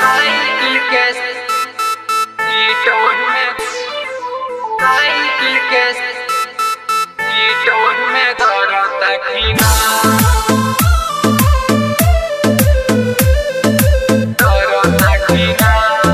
cycle के सीटों में साइकिल के सीटों में करता खीना करता खीना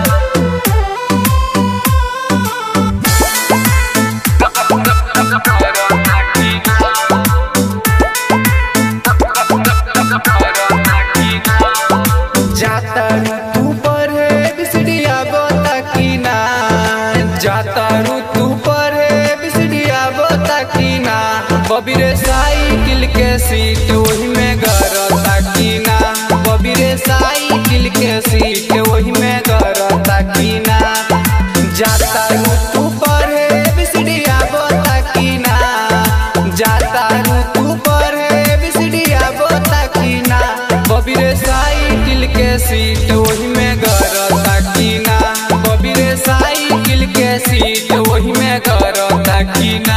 जाता ऋतु पर है बिसड़िया बोता की ना जाता ऋतु पर है बिसड़िया बोता की ना बबीरे साइकिल के सीट वही में गरता की ना बबीरे साइकिल के सीट वही में गरता की ना जाता ऋतु पर है बिसड़िया बोता की ना जाता ऋतु पर है बिसड़िया बोता की ना बबीरे साइकिल के सीट वही में गरता की ना बबीरे साइकिल के सीट वही में गरता की ना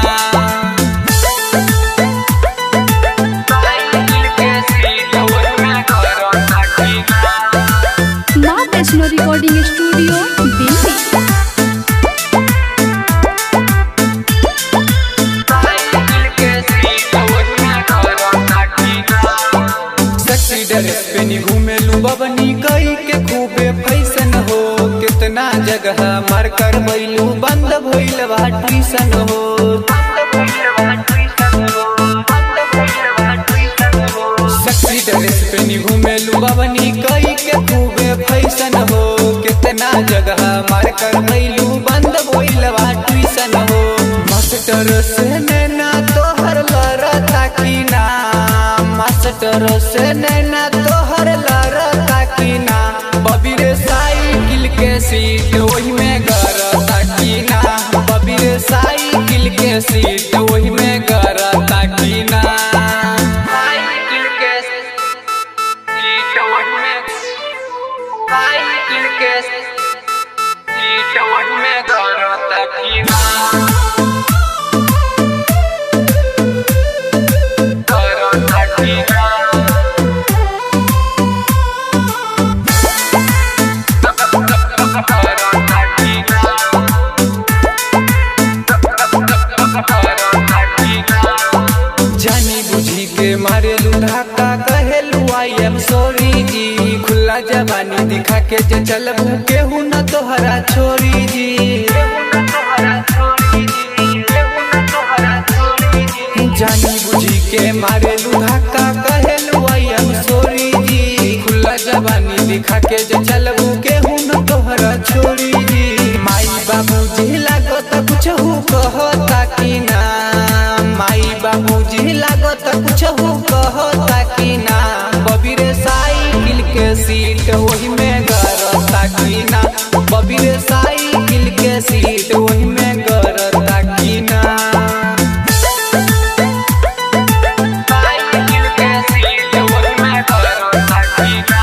साइकिल के सीट वही में करता खीना माँ Vaishno recording studio Delhi cycle के सीट वही में करता खीना सेक्सी ड्रेस पे नी घूमे लू बबनी कई के खूबे फैशन हो कितना जगह मार कर बैलू बंद भइल बा ट्यूशन हो सेक्सी ड्रेस पे नी घूमे लू बबनी कई के खूबे फैशन हो कितना जगह मार कर बैलू बंद भइल बा ट्यूशन हो मास्टर से नैना तोहर लड़ता की ना मास्टर से नैना तोहर लड़ता की ना बबीरे साइकिल के सीट वही में गरता की ना बबीरे साइकिल के सीट वही में गरता की ना साइकिल के सीट वही में साइकिल के सीट वही में करता खीना करता खीना करता खीना करता खीना जानी बुझी के मारे लुढ़ाका कहेलू आई एम सॉरी जी खुला जवानी दिखा के जे चलबू केहू न तोहरा छोरी जी जानी बुझी के मारे लुढ़ाका कहेलू आई एम सॉरी जी खुला जवानी दिखा के जे चलबू केहू न तोहरा छोरी जी माई बाबू जी लागो त कुछ कहता कि ना माई बाबू जी लागो त कुछ कहता कि ना बबीरे साइकिल के सीट वही में गरता कि ना बबीरे साइकिल के सीट वही में गरता कि ना साइकिल के सीट वही में करता खीना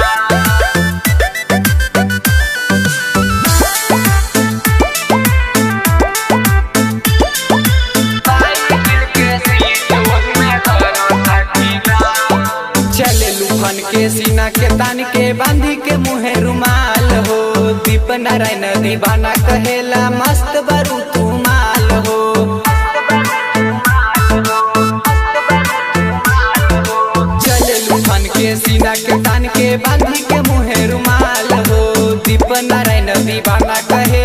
साइकिल के सीट वही में करता खीना चले लूफन के सीना के तान के बांधी के मुहे रुमाल हो दीप नारायण दीवाना कहेला मस्त बरू तू माल हो चले लूफन के सीना के तान के बांधी के मुहे रुमाल हो दीप नारायण दीवाना कहे